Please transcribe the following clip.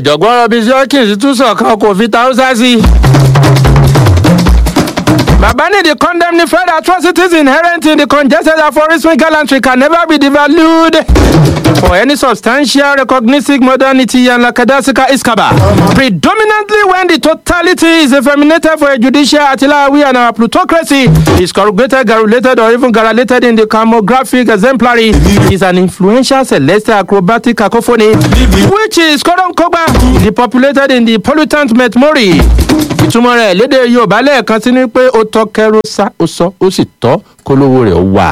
ọ̀jọ̀gbọ́n robin hawkins tún sọ̀kan kò fi tàúsà sí i. Babani condemn the further atrocities inherent in the congested aphorismic gallantry can never be devalued for any substantial recognizing modernity and lackadaisical iskaba. Predominantly when the totality is effeminated for a judicial artillery and our plutocracy is corrugated, garulated, or even garulated in the camographic exemplary is an influential celestial acrobatic cacophony which is koronkoba depopulated in the pollutant metmori. ìtumọ̀ rẹ̀ lédè yorùbá lẹ́ẹ̀kan sí ni pé ó tọ́ kẹ́rù sá ó sọ ó sì tọ́ kólówó rẹ̀ wà.